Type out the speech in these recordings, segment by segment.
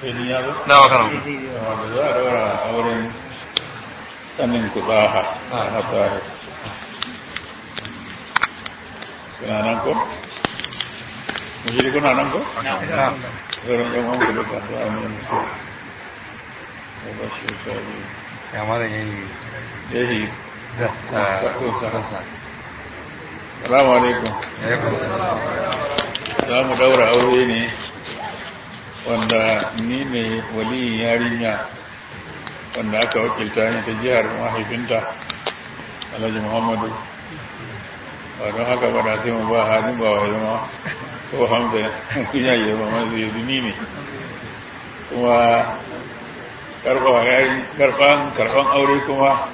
sai ni ya zo na makaran wanda za a daura auren tsanin kuɗaha a tsari kuna nan ko? mashiri kuna nan ko? zauren yan wanku da kasuwa ne musu da ba shi sabi ya mara yayi yahi da kusa salamu alaikum za mu daura aure ne wanda ni ne waliyin yarinya wanda aka wakilta ni ta jihar mahaifinta alhaji muhammadu ba don haka ba da sai mu ba hannun ba wa zama ko hamza kunya yi ba masu yi ni ne kuma karfan karfan aure kuma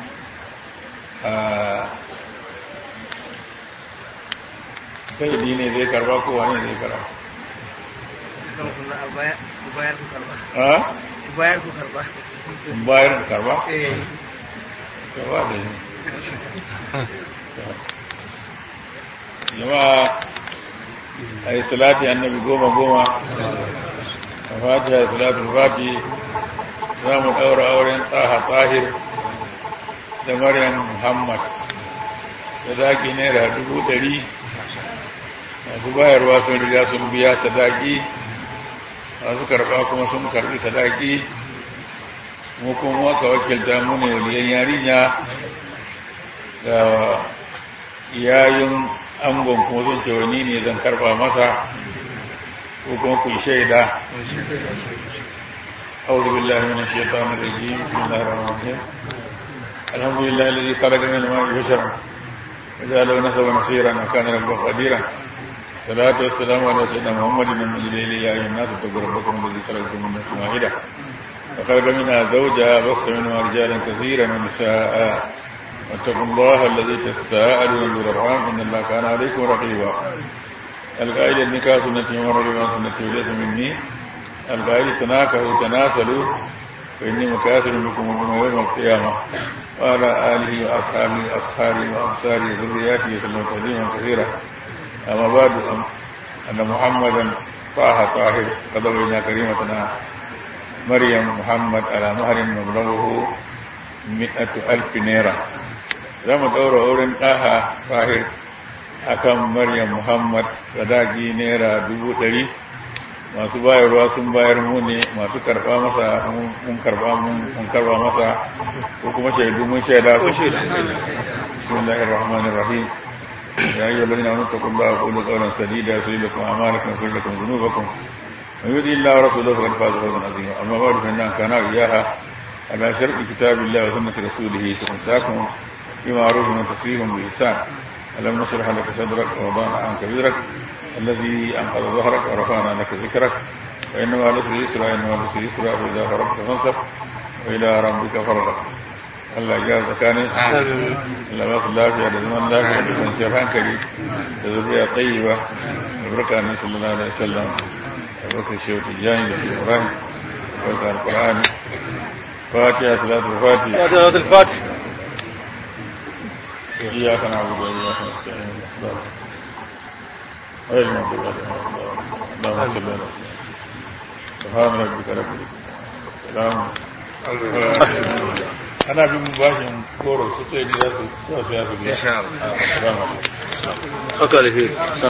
sai ni ne zai karba ko wani zai karba bayar ku karba ha bayar ku karba bayar da karba eh karba da shi jama'a a yi salati annabi goma goma a fatiha da salatul fati za mu ɗaura auren tsaha tahir da maryam muhammad sadaki naira dubu ɗari masu bayarwa sun riga sun biya sadaki masu karɓa kuma sun karɓi sadaki mu kuma aka wakilta mu ne waliyan yarinya da yayin angon kuma sun ce wani ne zan karɓa masa ko kuma ku shaida أعوذ بالله من الشيطان الرجيم بسم الله الرحمن الرحيم الحمد لله الذي خلق من الماء بشرا وجعله نسبا نصيرا وكان ربه قديرا الصلاة والسلام على سيدنا محمد من الليل يا أيها الناس اتقوا ربكم الذي خلقكم من نفس واحدة وخلق منها زوجها بث منها رجالا كثيرا ونساء واتقوا الله الذي تساءلون به الأرحام إن الله كان عليكم رقيبا القائل النكاح سنتي ومر بما سنتي وليس مني القائل تناكحوا تناسلوا فإني مكاثر بكم يوم القيامة وعلى آله وأصحابه وأصحابه وأنصاره وذرياته وسلم تسليما كثيرا أما بعد أن محمدا طه طاهر قد بين كريمتنا مريم محمد على مهر مبلغه مئة ألف نيرة زم دور أورن طه طاهر akan Maryam Muhammad sadaki naira dubu ɗari masu bayarwa sun bayar mu ne masu karba masa mun karba mun karba masa ko kuma shaidu mun shaida ko shaida bismillahir rahmanir rahim ya ayyuhal ladina amanu taqullaha wa qulu qawlan sadida yuslih lakum a'malakum wa yaghfir lakum dhunubakum man yuti illaha wa rasulahu faqad faza fawzan 'azima amma ba'du fa inna kana iyaha ala sharti kitabillahi wa sunnati rasulih fatansakum bima'rufin wa tasrihum bi ihsan ألم نشرح لك صدرك ووضعنا عنك وزرك الذي أنقذ ظهرك ورفعنا لك ذكرك فإنما العسر يسرا إنما العسر يسرا فإذا فرغت فانصب وإلى ربك فرغ Allah ya tsakanin Allah ba su lafiya da zaman lafiya da kwanciyar hankali da zuriya tsayiba da barka ne sallallahu alaihi wasallam da barka shehu tijjani da shehu ibrahim da barka alqur'ani fatiha salatul fatiha salatul fatiha إياك نعبد وإياك نستعين الصراط غير المغضوب عليهم ولا الضالين اللهم صل على سيدنا سبحان ربك رب العزة سلام أنا بمباشر كورو ستة إلى ثلاثة إن شاء الله. السلام عليكم haka alheri